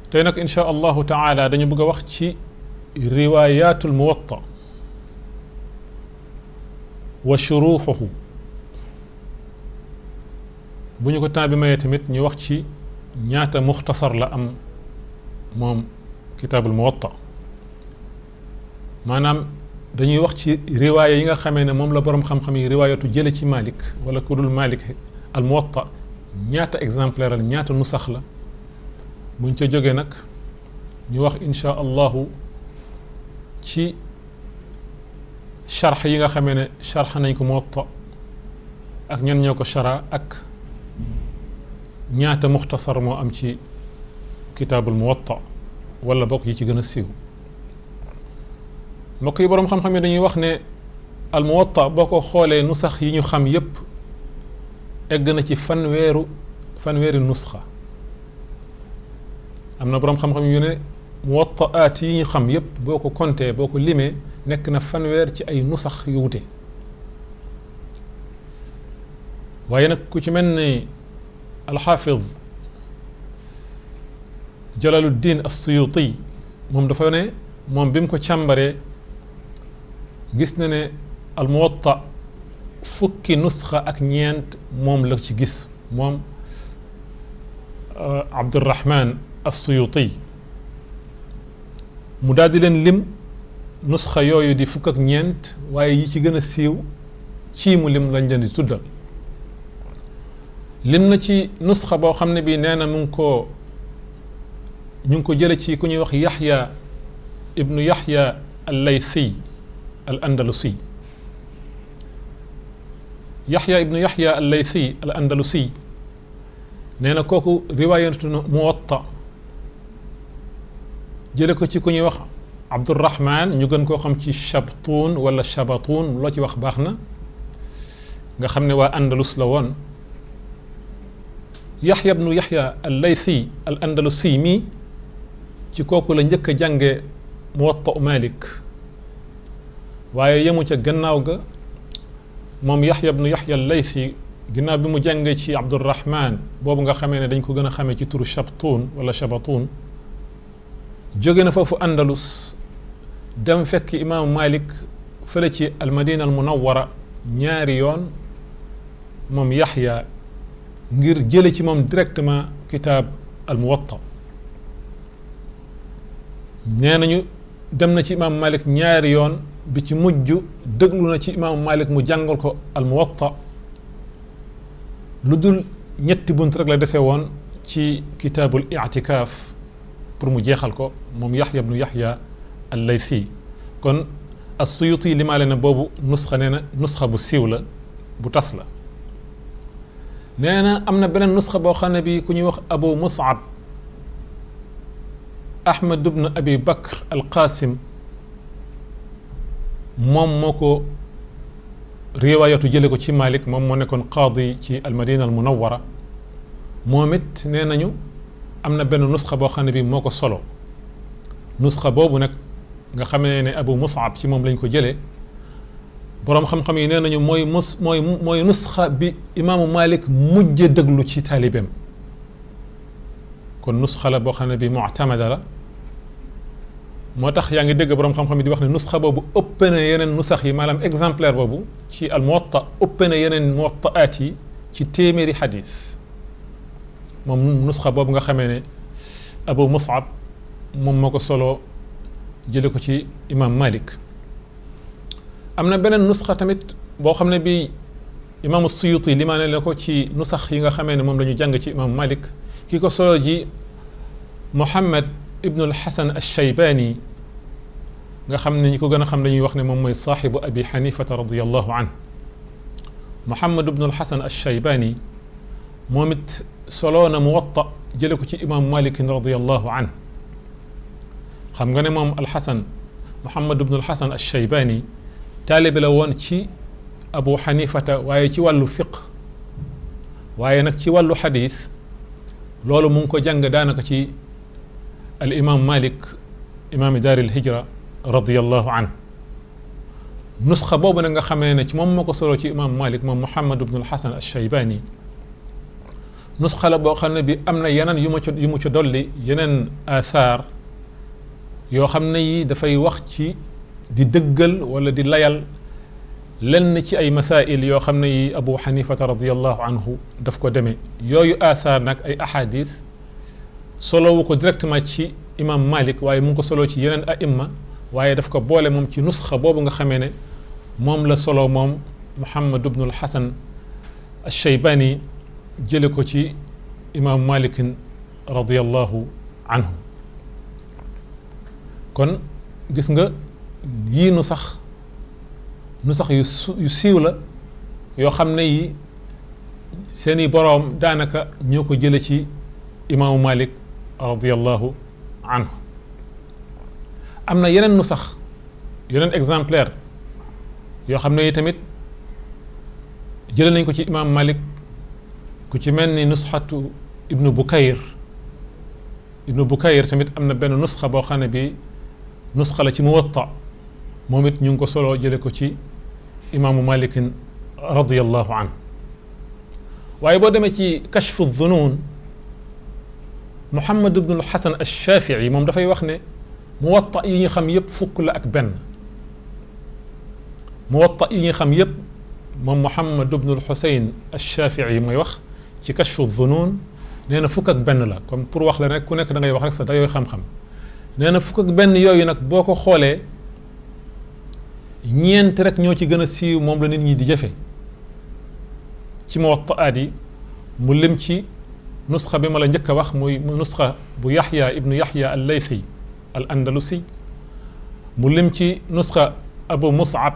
tey nag insha allahu taala dañu bëgg a wax ci riwaayatul muwatta wa shuruuxuhu bu ñu ko temps bi mayee tamit ñu wax ci ñaata muxtasar la am moom kitaabul muwatta maanaam dañuy wax ci riwaaya yi nga xamee ne moom la boroom xam-xam yi riwaayatu jële ci Malik wala ku dul Malik al muwatta ñaata exemplaire la ñaata nusax la buñ ca jógee nag ñu wax insha allahu ci charx yi nga xamee ne charx nañ ko muwatta ak ñan ñoo ko chara ak ñaata muxtasar moo am ci kitaabul muwatta wala bokk yi ci gën a siiw mbokk yi boroom xam-xam yi dañuy wax ne al muwatta boo ko xoolee nusax yi ñu xam yépp egg na ci fanweeru fanweeri nusxa am na boroom xam-xam yu ne muwattaat yi ñu xam yépp boo ko compté boo ko limee nekk na fanweer ci ay nusax yu wute waaye nag ku ci mel ni alxaafid jalaluddin assuyuti moom dafa ne moom bi mu ko càmbaree gis na ne almuwatta fukki nusxa ak ñeent moom la ci gis moom abdurahman assuyuti mu daal di leen lim nusxa yooyu di fukk ak ñeent waaye yi ci gën a siiw ci mu lim lañ leen di tuddal lim na ci nusxa boo xam ne bii nee na mu ngi ko ñu ngi ko jële ci ku ñuy wax yaxya ibnu yaxya al laythi al andalusi yaxya ibnu yaxya al laythi al andalusi nee na kooku riwaayatu muwatta jële ko ci ku ñuy wax abdurahman ñu gën koo xam ci shabtuun wala shabatuun loo ci wax baax na nga xam ne waa andalus la woon yaxya ibnu yaxya al laythi al andalusi mii ci kooku la njëkk a jànge muwatta malik waaye yemu ca gannaaw ga moom yaxya ibnu yaxya al laythi ginnaaw bi mu jàngee ci abdurahman boobu nga xamee ne dañ ko gën a xamee ci turu shabtuun wala shabatuun jóge na foofu andalus dem fekk imaamu malik fële ci almadina al munawara ñaari yoon moom yaxya ngir jële ci moom directement kitaab al muwatta nee nañu dem na ci imaamu malik ñaari yoon bi ci mujj déglu na ci imaamu malik mu jàngal ko al muwatta lu dul ñetti bunt rek la dese woon ci kitaabul itikaaf pour mu jeexal ko moom yaxya bnu yaxya al laythi kon as-suyuti limaale na boobu nusxa nee na nusxa bu siiw la bu tas la nee na am na beneen nusxa boo xam ne bi ku ñuy wax abu musab ahmad ibn abi bakr al qasim moom moo ko riwaayatu jële ko ci malik moom moo nekkoon qaadi ci almadina al munawara moom it nee nañu am na benn nusxa boo xam ne bi moo ko solo nusxa boobu nag nga xamee ne abu musab ci moom lañ ko jëlee boroom xam-xam yi nee nañu mooy mus mooy mooy nusxa bi imaamu malik mujj déglu ci taalibeem kon nusxa la boo xam ne bi muctamada la moo tax yaa ngi dégg boroom xam-xam yi di wax ne nusxa boobu ëpp na yeneen nusax yi maanaam exemplaire boobu ci al muwatta ëpp na yeneen muwattaat yi ci téeméeri xadis moom nusxa boobu nga xamee ne abu musab moom moo ko solo jële ko ci imam malik am na beneen nusxa tamit boo xam ne bi imaamu suyuti limaane la ko ci nusax yi nga xamee ne moom la ñu jàng ci imam malik ki ko solo ji muhammad ibnu alxasan alshaybaani nga xam ne ñi ko gën a xam dañuy wax ne moom mooy saaxibu abi xanifata radiallahu an muhammad ibnu alxasan alshaybaani moom it soloo na muwatta jële ko ci imam malikin radiallahu an xam nga ne moom alxasan muhammad ibnu alxasan alshaybaani taalibe la woon ci abu xanifata waaye ci wàllu fiq waaye nag ci wàllu xadis loolu mu ngi ko jàng daanaka ci al imam malik imaami daari lhijra radiallahu an nusxa boobu nag nga xamee ne ci moom moo ko solo ci imam malik moom muhammad ibnu alxasan alshaybaani nusxa la boo xam ne bi am na yeneen yu ma ci yu mu ci dolli yeneen athar yoo xam ne yi dafay wax ci di dëggal wala di layal lenn ci ay masail yoo xam ne yi abu xanifata radiallahu anhu daf ko demee yooyu athar nag ay ahadis solowu ko directement ci imam malik waaye mu ngi ko solo ci yeneen aimma waaye daf ko boole moom ci nusxa boobu nga xamee ne moom la solo moom muhammad ibnul hasan alcheybani jële ko ci imam malikin radiallahu anhu kon gis nga yii nu sax nu sax yu su yu siiw la yoo xam ne yi seeni boroom daanaka ñoo ko jële ci imaamu malik radiallahu anhu am na yeneen nu sax yeneen exemplaire yoo xam ne yi tamit jële nañ ko ci imaam malik ku ci mel ni nusxatu ibnu bukayr ibnu bukayr tamit am na benn nusxa boo xam ne bi nusxa la ci muwatta moom it ñu ngi ko solo jële ko ci imaamu malikin radiallahu anhu waaye boo demee ci kashfu dhunun muhammad ibnul xasan alshafii moom dafay wax ne muwatta yi ñu xam yépp fukk la ak benn muwatta yi ñu xam yépp moom muhammad ibnul xusayn alshafii mooy wax ci kashfu dhunun nee na fukk ak benn la comme pour wax la rek ku nekk da ngay wax rek sa dayooy xam-xam nee na fukk ak benn yooyu nag boo ko xoolee ñeent rek ñoo ci gën a siiw moom la nit ñi di jëfe ci muwattaat yi mu lim ci nusxa bi ma la njëkk a wax muy nusxa bu yaxya ibnu yaxya al laythi al andalusi mu lim ci nusxa abu musab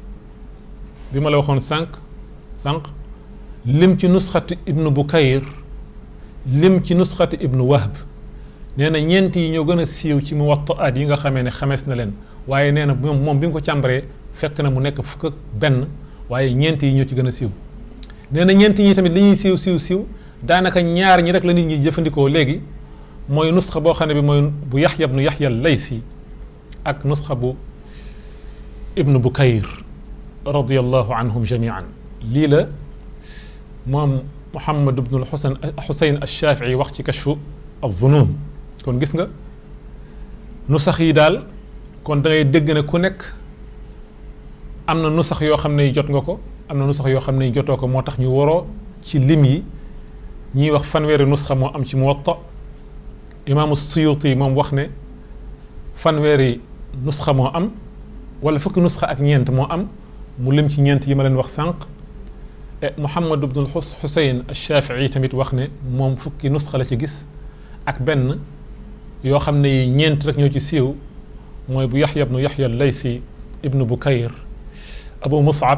bi ma la waxoon sànq sànq lim ci nusxati ibnu bukayr lim ci nusxati ibnu wahb nee na ñeent yi ñoo gën a siiw ci muwattaat yi nga xamee ne xamees na leen waaye nee na moom moom bi nga ko càmbaree fekk na mu nekk fukk ak benn waaye ñeent yi ñoo ci gën a siiw nee na ñeent ñi tamit li ñuy siiw siiw siiw daanaka ñaar ñi rek la nit ñi jëfandikoo léegi mooy nusxa boo xam ne bi mooy bu yaxya ibnu yaxya laythi ak nusxa bu ibnu bukayr radiallahu anhum jamian lii la moom muhammad ibnul xusan xusayn alshafii wax ci kashfu alzunun kon gis nga nusax yi daal kon da ngay dégg ne ku nekk am na nusax yoo xam ne jot nga ko am na nusax yoo xam ne jotoo ko moo tax ñu waroo ci lim yi ñiy wax fanweeri nusxa moo am ci muwatta imaamu suyuti moom wax ne fanweeri nusxa moo am wala fukki nusxa ak ñeent moo am mu lim ci ñeent yi ma leen wax sànq muhammad ibnul xusayn alshafii tamit wax ne moom fukki nusxa la ci gis ak benn yoo xam ne yi ñeent rek ñoo ci siiw mooy bu yaxya ibnu yaxya laysi ibnu bukayr abu musab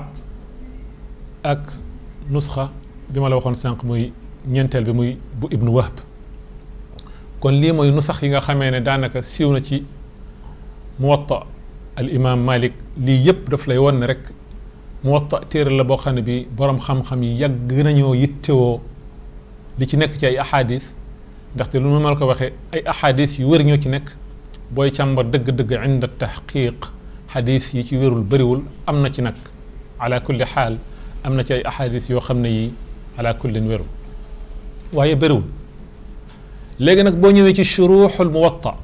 ak nusxa bi ma la waxoon sànq muy ñeenteel bi muy bu ibnu wahb kon lii mooy nusax yi nga xamee ne daanaka siiw na ci muwatta al imam malik lii yëpp daf lay won ne rek muwatta téere la boo xam ne bi borom xam-xam yi yàgg nañoo yittewoo li ci nekk ci ay ahadis ndaxte lu ma la ko waxee ay ahadis yu wér ñoo ci nekk booy càmbar dëgg-dëgg inda tahqiq xadis yi ci wérul bëriwul am na ci nag ala kulli xaal am na ci ay ahadis yoo xam ne yi ala kullin wérul waaye bëriwul léegi nag boo ñëwee ci shuruxul muwatta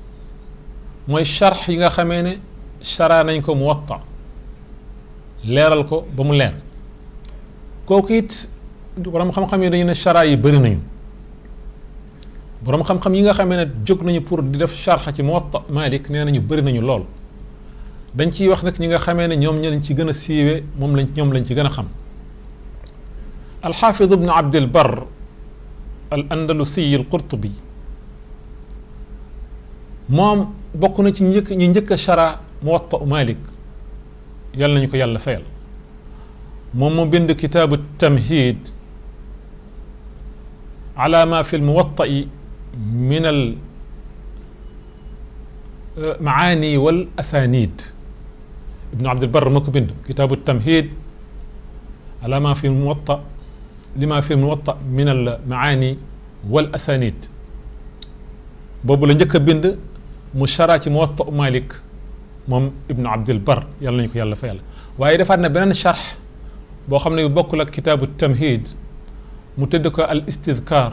mooy charx yi nga xamee ne chara nañ ko muwatta leeral ko ba mu leer kooku it borom xam-xam yi dañu ne chara yi bëri nañu borom xam-xam yi nga xamee ne jóg nañu pour di def charx ci muwatta malik nee nañu bëri nañu lool dañ ciy wax nag ñi nga xamee ne ñoom ñi lañ ci gën a siiwee moom lañ ñoom lañ ci gën a xam alxaafid ibnu abdil bar al andalusiy al qurtubi moom bokk na ci njëkk ñu njëkk a chara muwatta malik yàlla nañu ko yàlla fayal moom mu bind kitaabu tamhid ala ma fi lmuwatta'i min al maani wal asanid ibnu abdilbar ma ko bind kitaabu tamhid ala ma fi lmuwatta lima fi lmuwatta min al maani wal asanid boobu la njëkk a bind mu chara ci muwatta malik moom ibnu abdilbar yàlla nañu ko yàlla fayal waaye defaat na beneen charx boo xam ne bu bokkul ak kitaabu tamhid mu tëdd ko al istidkar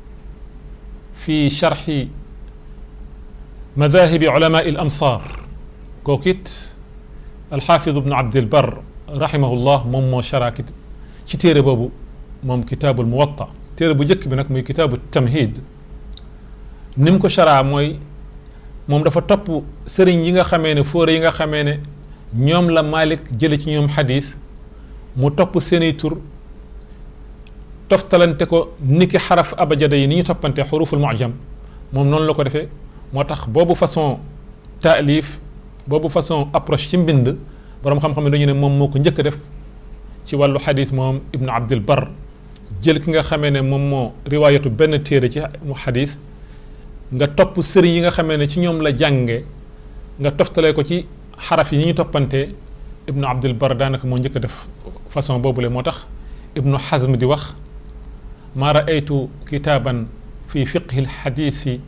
fi charxi madahibi ulama il amsar kooku it alxaafid ibnu abdilbar rahimahullah moom moo chara ci téere boobu moom kitaabul muwatta téere bu njëkk bi nag muy kitaabu tamhid ni mu ko chara mooy moom dafa topp sëriñ yi nga xamee ne fóore yi nga xamee ne ñoom la Malik jële ci ñoom xadis mu topp seeni tur toftalante ko niki xaraf abajada yi ni ñu toppante xuruful mujam moom noonu la ko defee moo tax boobu façon taalif boobu façon approche ci mbind boroom xam-xam ne dañu ne moom moo ko njëkk a def ci wàllu xadis moom ibnu abdul bar jël ki nga xamee ne moom moo riwaayatu benn téere ci mu xadis nga topp sëriñ yi nga xamee ne ci ñoom la jànge nga toftalee ko ci xaraf yi ni ñu toppante ibnu abdul bar daanaka moo njëkk a def façon boobule moo tax ibnu xazm di wax ma raaytu kitaaban fi fiqhi lxadiisi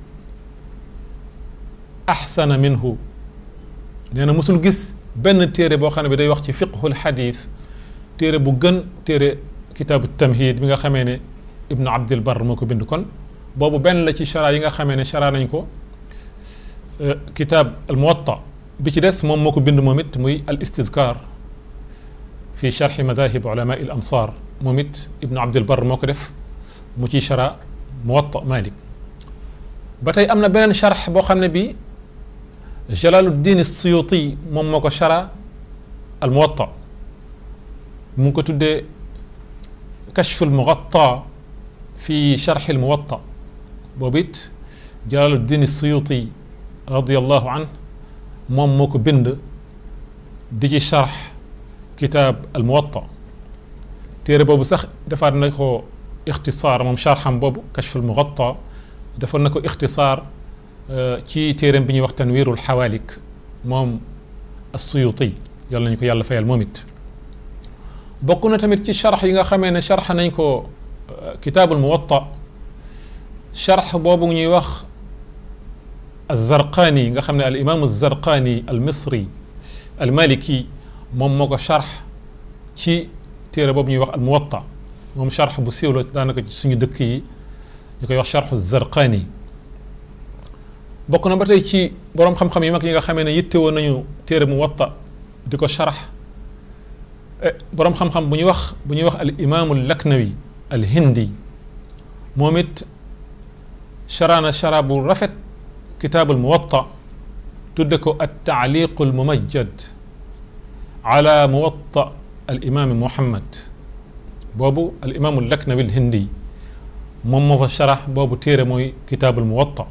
axsana minhu nee na mosul gis benn téere boo xam ne bi day wax ci fiqhul xadiis téere bu gën téere kitaabu tamhid bi nga xamee ne ibnu abdul bar moo ko bind kon boobu benn la ci chara yi nga xamee ne chara nañ ko kitaab al muwatta bi ci des moom moo ko bind moom it muy al istidkar fi charxi madahib ulama il amsar moom it ibnu abdul bar moo ko def mu ciy chara muwatta malik ba tey am na beneen charx boo xam ne bi jalaluddin suyuti moom moo ko chara al muwatta mu ngi ko tuddee kashfu al mugatta fi charxi al muwatta boobu it jalaluddin suyuti radiallahu an moom moo ko bind di ci charx kitaab al muwatta téere boobu sax defaat na ko ixtisaar moom charxam boobu kashfu al mugatta defoon na ko ixtisaar ci téereem bi ñuy wax tanwiirul xawaalik moom as-suyuti yàlla nañu ko yàlla fayal moom it bokk na tamit ci charx yi nga xamee ne charx nañ ko kitaabul muwatta charx boobu ñuy wax az-zarqaani nga xam ne al imaamu az-zarqaani al misri al maliki moom moo ko charx ci téere boobu ñuy wax al muwatta moom charx bu siiw la daanaka ci suñu dëkk yi ñu koy wax charxu zarqaani bokk na ba tey ci boroom xam-xam yi mag yi nga xamee ne yittewoo nañu téere muwatta di ko charax boroom xam-xam bu ñuy wax bu ñuy wax al imaamu laknawi al hindi moom it charaana chara bu rafet kitaabul muwatta tudde ko at taaliqu al mumajjad ala muwatta al imaami muhammad boobu al imaamu laknawi al hindi moom moo fa charax boobu téere mooy kitaabul muwatta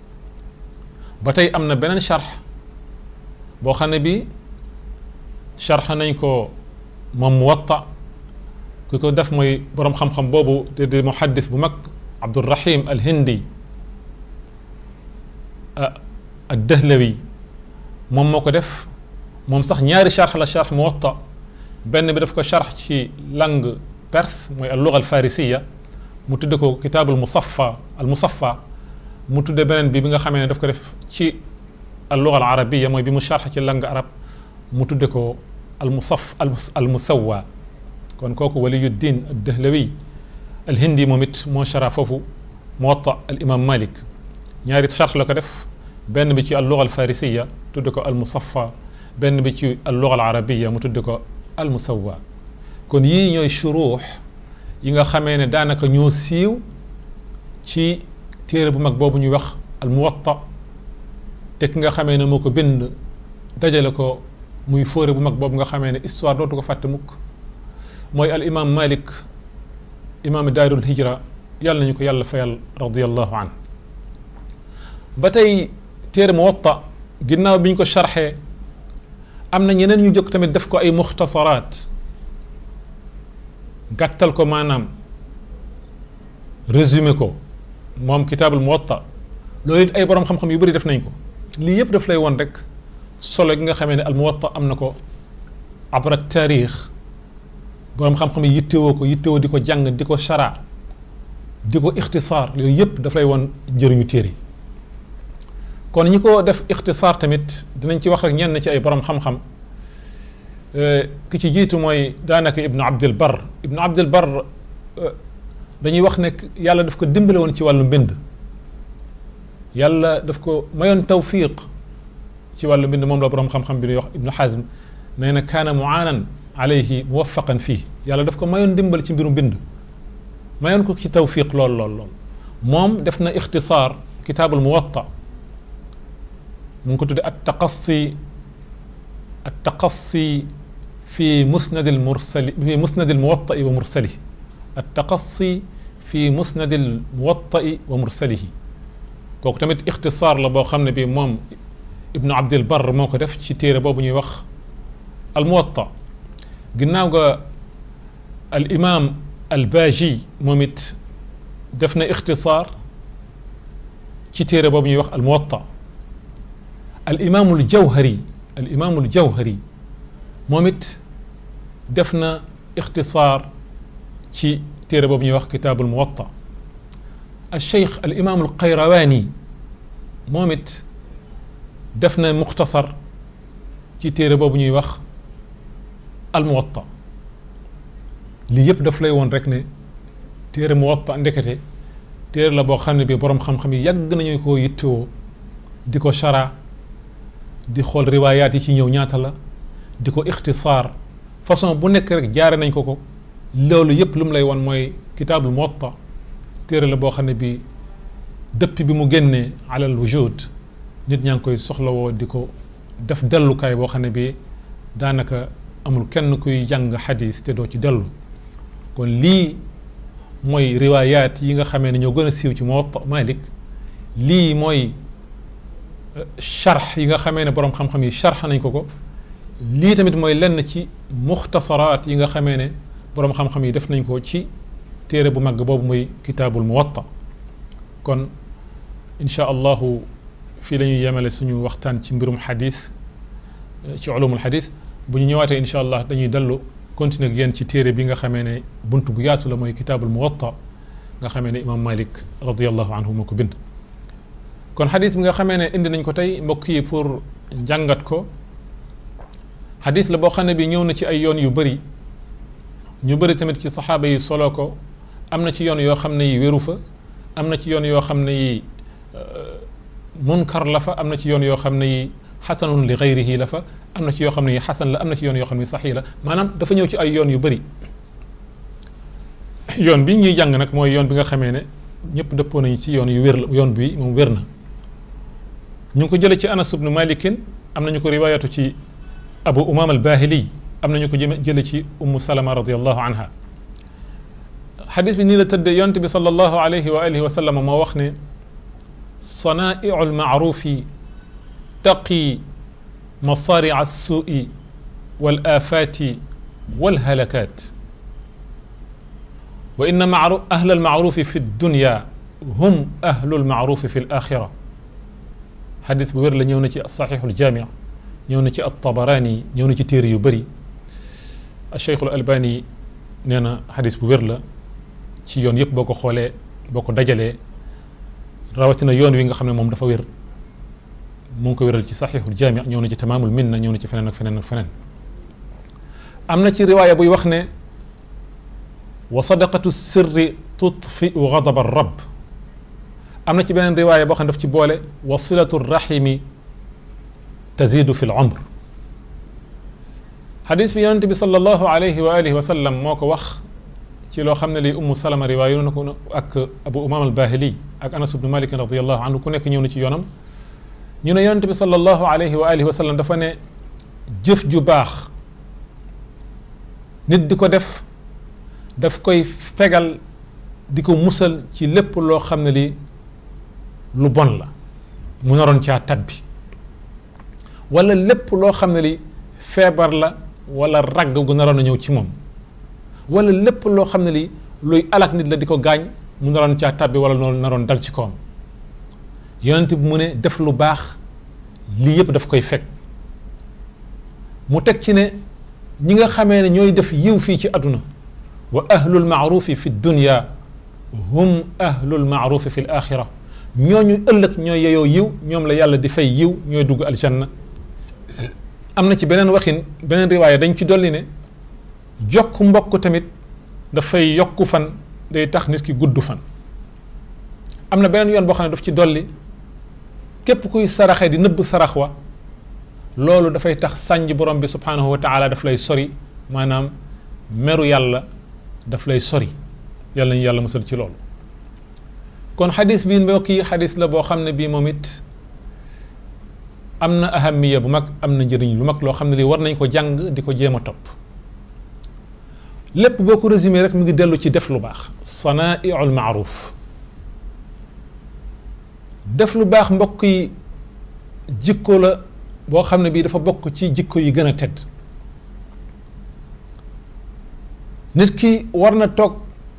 ba tey am na beneen charx boo xam ne bi charx nañ ko moom muwatta ku ko def mooy boroom xam-xam boobu te di muhaddis bu mag abdurahim al hindi ad dahlawi moom moo ko def moom sax ñaari charx la charx muwatta benn bi daf ko charx ci langue perse mooy al luga al farisiya mu tudde ko kitaabul musaffa al musaffa mu tudde beneen bi bi nga xamee ne daf ko def ci al luga al arabiya mooy bi mu charx ci langue arab mu tudde ko al musaf al musawa kon kooku waliyuddin ad dahlawi al hindi moom it moo chara foofu muwatta al imam malik ñaari charx la ko def benn bi ci al luga al farisiya tudde ko al musaffa benn bi ci al luga al arabiya mu tudde ko al musawa kon yii ñooy shuruux yi nga xamee ne daanaka ñoo siiw ci téere bu mag boobu ñuy wax al muwatta te ki nga xamee ne moo ko bind dajale ko muy fóore bu mag boobu nga xamee ne histoire dootu ko fàtte mukk mooy al imam malik imaam daarul hijra yàlla nañu ko yàlla fayal radiallahu an ba tey téere muwatta ginnaaw bi ñu ko charxee am na ñeneen ñu jóg tamit def ko ay muxtasaraat gàttal ko maanaam résumé ko moom kitaabul muwatta loolu it ay borom xam-xam yu bëri def nañ ko lii yëpp daf lay woon rek solo gi nga xamee ne al muwatta am na ko abra taarix borom xam-xam yi yittewoo ko yittewoo di ko jàng di ko chara di ko ixtisaar yooyu yëpp daf lay woon njëriñu téere kon ñi ko def ixtisaar tamit dinañ ci wax rek ñenn ci ay borom xam-xam ki ci jiitu mooy daanaka ibnu abdul bar ibnu abdul bar dañuy wax ne yàlla daf ko dimbale woon ci wàllu mbind yàlla daf ko mayoon tawfiq ci wàllu mbind moom la borom xam-xam bi ñuy wax ibnu xazm nee na kaana muaanan alayhi muwafaqan fii yàlla daf ko mayoon dimbal ci mbiru mbind mayoon ko ci tawfiq lool lool lool moom def na ixtisaar kitaabul muwatta mu ngi ko tudde at taqassi at taqassi fi musnad al mursali fi musnad al muwatta'i wa mursalihi at taqassi fi musnad al muwatta'i wa mursalihi kooku tamit ixtisaar la boo xam ne bii moom ibnu abdil bar moo ko def ci téere boobu ñuy wax al muwatta ginnaaw ga al imam al baaji moom it def na ixtisaar ci téere boobu ñuy wax al muwatta al imaamul jawhari al imaamul jawhari moom it def na ixtisaar ci téere boobu ñuy wax kitaabul muwatta al cheikh al imaamul qayrawaani moom it def na muxtasar ci téere boobu ñuy wax al muwatta lii yëpp daf lay woon rek ne téere muwatta ndekete téere la boo xam ne bi boroom xam-xam yi yàgg nañu ko yittewoo di ko chara di xool riwaayaat yi ci ñëw ñaata la di ko ixtisaar façon bu nekk rek jaare nañ ko ko loolu yëpp lu mu lay won mooy kitaabul muwatta téere la boo xam ne bi dëpp bi mu génnee alal wujud nit ñaa ngi koy soxlawoo di ko def dellukaay boo xam ne bi daanaka amul kenn kuy jàng xadis te doo ci dellu kon lii mooy riwaayaat yi nga xamee ne ñoo gën a siiw ci Muwatta Malik lii mooy charx yi nga xamee ne boroom xam-xam yi charx nañ ko ko lii tamit mooy lenn ci muxtasaraat yi nga xamee ne boroom xam-xam yi def nañ ko ci téere bu mag boobu muy kitaabul Muwatta kon incha allahu fii la ñuy yemale suñu waxtaan ci mbirum xadis ci ulumul xadis bu ñu ñëwaatee incha allah dañuy dellu continuer ak yéen ci téere bi nga xamee ne bunt bu yaatu la mooy kitaabul muwatta nga xamee ne imam malik radiallahu anhu moo ko bind kon xadis bi nga xamee ne indi nañ ko tey mbokk yi pour njàngat ko xadis la boo xam ne bi ñëw na ci ay yoon yu bëri ñu bëri tamit ci saxaaba yi solo ko am na ci yoon yoo xam ne yi wéru fa am na ci yoon yoo xam ne yi munkar la fa am na ci yoon yoo xam ne yi xasanun li gayrihi la fa am na ci yoo xam ne yi xasan la am na ci yoon yoo xam ne saxi la maanaam dafa ñëw ci ay yoon yu bëri yoon bi ñuy jàng nag mooy yoon bi nga xamee ne ñëpp dëppoo nañu ci yoon yu wér la yoon bi moom wér na ñu ngi ko jële ci anas ibnu malikin am nañu ko riwaayatu ci abu umam al bahili am nañu ko jële ci ummu salama radiallahu anha xadis bi nii la tëdde yonte bi sallallahu alayhi wa alihi wa sallam moo wax ne صنائع المعروف تقي مصارع السوء والآفات والهلكات وإن معروف أهل المعروف في الدنيا هم أهل المعروف في الآخرة حديث بوير لنيونتي الصحيح الجامع نيونتي الطبراني نيونتي تيري يبري الشيخ الألباني نينا حديث بوير لا ci yoon yëpp boo ko xoolee boo ko dajalee rawatina yoon wi nga xam ne moom dafa wér mu ngi ko wéral ci saxiixul jaami ñëw na ci tamaamul minna ñëw na ci feneen ak feneen ak feneen am na ci riwaaya buy wax ne wa sadaqatu sirri tutfiu gadaba rab am na ci beneen riwaaya boo xam ne daf ci boole wa silatu rahimi tazidu fi l umr xadis bi yonente bi sallallahu alayhi wa alihi wa sallam moo ko wax ci loo xam ne lii ummu salama riwaayu na ko ak abu umam al bahili ak anas ibnu malik radiallahu anhu ku nekk ñëw na ci yoonam ñu ne yonente bi sallallahu alayhi wa alihi wa sallam dafa ne jëf ju baax nit di ko def daf koy fegal di ko musal ci lépp loo xam ne li lu bon la mu naroon caa tabbi wala lépp loo xam ne li feebar la wala ragg gu naroon a ñëw ci moom wala lépp loo xam ne li luy alak nit la di ko gaañ mu naroon caa tabbi wala noonu naroon dal ci kawam yonent bi mu ne def lu baax lii yëpp daf koy fekk mu teg ci ne ñi nga xamee ne ñooy def yiw fii ci àdduna wa ahlul maarufi fi dunya hum ahlul maarufi fi l axira ñooñu ëllëg ñooy yeyoo yiw ñoom la yàlla di fay yiw ñooy dugg aljanna am na ci beneen waxin beneen riwaaya dañ ci dolli ne jokk mbokk tamit dafay yokku fan day tax nit ki gudd fan am na beneen yoon boo xam ne daf ci dolli képp kuy saraxe di nëbb sarax wa loolu dafay tax sànj borom bi subhanahu wa taala daf lay sori maanaam meru yàlla daf lay sori yàlla ñu yàlla musal ci loolu kon xadis bi mbokk yi xadis la boo xam ne bii moom it am na ahamiya bu mag am na njëriñ lu mag loo xam ne lii war nañ ko jàng di ko jéem a topp lépp boo ko résumé rek mu ngi dellu ci def lu baax sanaiul maaruf def lu baax mbokk yi jikko la boo xam ne bii dafa bokk ci jikko yi gën a tedd nit ki war na toog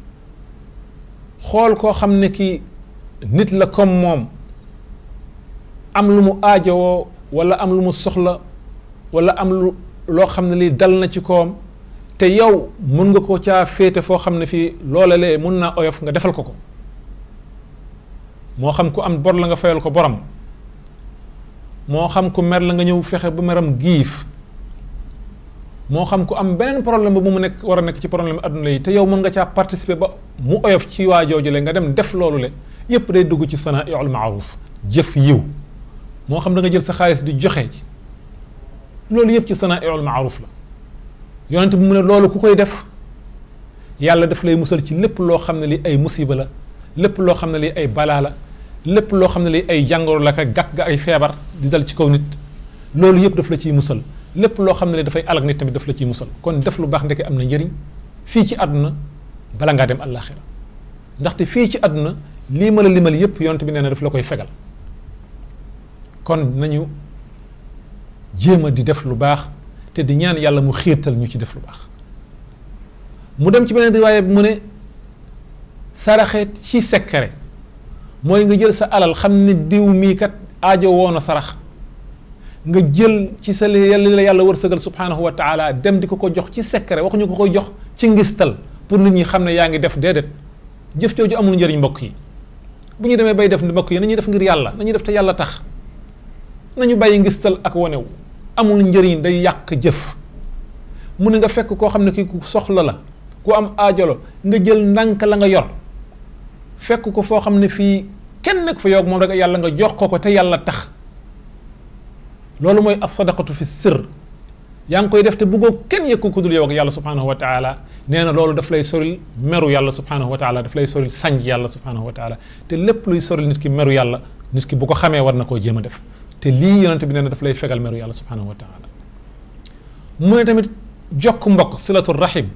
xool koo xam ne ki nit la comme moom am lu mu aajowoo wala am lu mu soxla wala am lu loo xam ne lii dal na ci koom te yow mun nga ko caa féete foo xam ne fii loola lee mun naa oyof nga defal ko ko moo xam ku am bor la nga fayal ko borom moo xam ku mer la nga ñëw fexe ba meram giif moo xam ku am beneen problème ba mu nekk war a nekk ci problème adduna yi te yow mën nga caa participer ba mu oyof ci waa jooju le nga dem def loolu le yépp day dugg ci sanaiul maaruf jëf yiw moo xam da nga jël sa xaalis di joxe ci loolu yépp ci sanaiul maaruf la yonente bi mu ne loolu ku koy def yàlla daf lay musal ci lépp loo xam ne li ay musiba la lépp loo xam ne li ay balaa la lépp loo xam ne li ay jàngoro la ka gàkk ga ay feebar di dal ci kaw nit loolu yépp daf la ciy musal lépp loo xam ne li dafay alak nit tamit daf la ciy musal kon def lu baax ndeke am na njëriñ fii ci àdduna bala ngaa dem àllaaxira ndaxte fii ci àdduna lii ma la limal yépp yonent bi nee na daf la koy fegal kon nañu jéem a di def lu baax te di ñaan yàlla mu xiirtal ñu ci def lu baax mu dem ci beneen riwaaye bi mu ne saraxe ci sekkare mooy nga jël sa alal xam ne diw mii kat aajo woon a sarax nga jël ci sa li la yàlla wërsëgal subhanahu wa taala dem di ko ko jox ci sekkare waxuñu ko koy jox ci ngistal pour nit ñi xam ne yaa ngi def déedéet jëf jooju amul njëriñ mbokk yi bu ñu demee bay def mbokk yi nañuy def ngir yàlla nañuy def te yàlla tax nañu bàyyi ngistal ak wanewu amul njëriñ day yàq jëf mu ne nga fekk koo xam ne kii ku soxla la ku am aajolo nga jël ndànk la nga yor fekk ko foo xam ne fii kenn nekk fa yow moom rek yàlla nga jox ko ko te yàlla tax loolu mooy as-sadaqatu fi sirr yaa ngi koy def te bëggoo kenn yëg ko ku dul yow ak yàlla subhanahu wa taala nee na loolu daf lay soril meru yàlla subhanahu wa taala daf lay soril sànj yàlla subhanahu wa taala te lépp luy soril nit ki meru yàlla nit ki bu ko xamee war na koo jéem a def te lii yonente bi nee na daf lay fegal meru yàlla subhanahu wa taala mu ne tamit jokk mbokk silatu rahim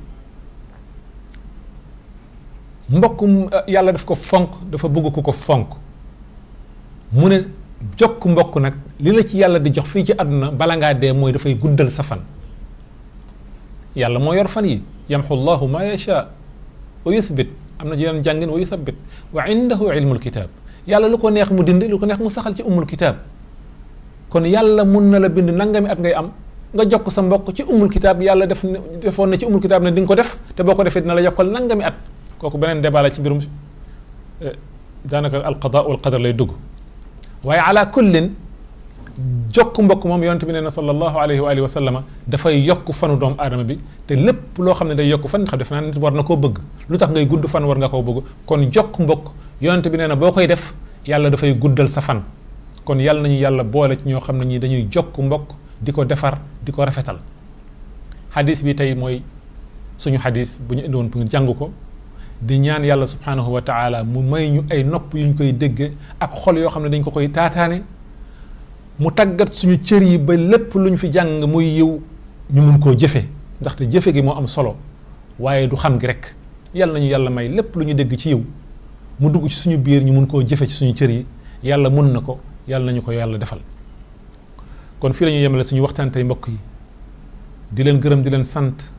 mbokk yàlla daf ko fonk dafa bëgg ku ko fonk mu ne jokk mbokk nag li la ci yàlla di jox fii ci àdduna bala ngaa dee mooy dafay guddal sa fan yàlla moo yor fan yi yamxu llahu ma yasha wa yuthbit am na yeneen jàngin wa yuthabbit wa indahu ilmul kitab yàlla lu ko neex mu dindi lu ko neex mu saxal ci umul kitab kon yàlla mun na la bind nangami at ngay am nga jokk sa mbokk ci umul kitab yàlla def defoon na ci umul kitab ne di nga ko def te boo ko defee dina la yokkal nangami at kooku beneen débat la ci mbirum daanaka alqada wal qadar lay dugg waaye ala kullin jokk mbokk moom yonente bi nee na sallallahu alayhi wa alihi wa sallama dafay yokk fanu doomu aadama bi te lépp loo xam ne day yokk fan xam def naa nit war na koo bëgg lu tax ngay gudd fan war nga koo bëgg kon jokk mbokk yonente bi nee na boo koy def yàlla dafay guddal sa fan kon yàlla nañu yàlla boole ci ñoo xam ne ñi dañuy jokk mbokk di ko defar di ko rafetal xadis bi tey mooy suñu xadis bu ñu indiwoon pour jàng ko di ñaan yàlla subhanahu wa taala mu may ñu ay nopp yu ñu koy dégge ak xol yoo xam ne dañ ko koy taataane mu tàggat suñu cër yi ba lépp lu ñu fi jàng muy yiw ñu mun koo jëfe ndaxte jëfe gi moo am solo waaye du xam gi rek yàlla nañu yàlla may lépp lu ñu dégg ci yiw mu dugg ci suñu biir ñu mun koo jëfe ci suñu cër yi yàlla mun na ko yàlla nañu ko yàlla defal kon fii la ñuy yemale suñu waxtaan tey mbokk yi di leen gërëm di leen sant